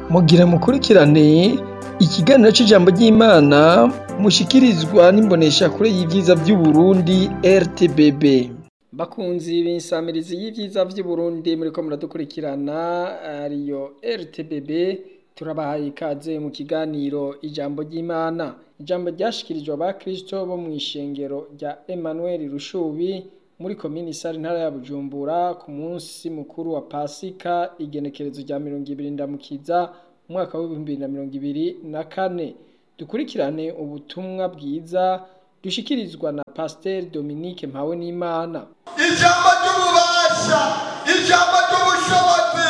mugira mukurikirane ikiganiro c'ijambo ry'Imana mushikirizwa n'imboneshakure y'ivyiza vy'Uburundi RTBB. Bakunzi b'insamirizi y'ivyiza vy'Uburundi muriko muradukurikirana ariyo RTBB turabahaye ikaze mu kiganiro ijambo ry'Imana. Ijambo ryashikirijwe abakristo bo mw'ishengero rya Emmanuel Rushubi muri komine Isare intara ya Bujumbura ku munsi mukuru wa Pasika igenekerezo rya mirongo ibiri ndamukiza umwaka w'ibihumbi bibiri na mirongo ibiri na kane. Dukurikirane ubutumwa bwiza dushikirizwa na Pasiteri Dominique Mpawenimana. ijambo ry'ububasha ijambo ry'ubushobozi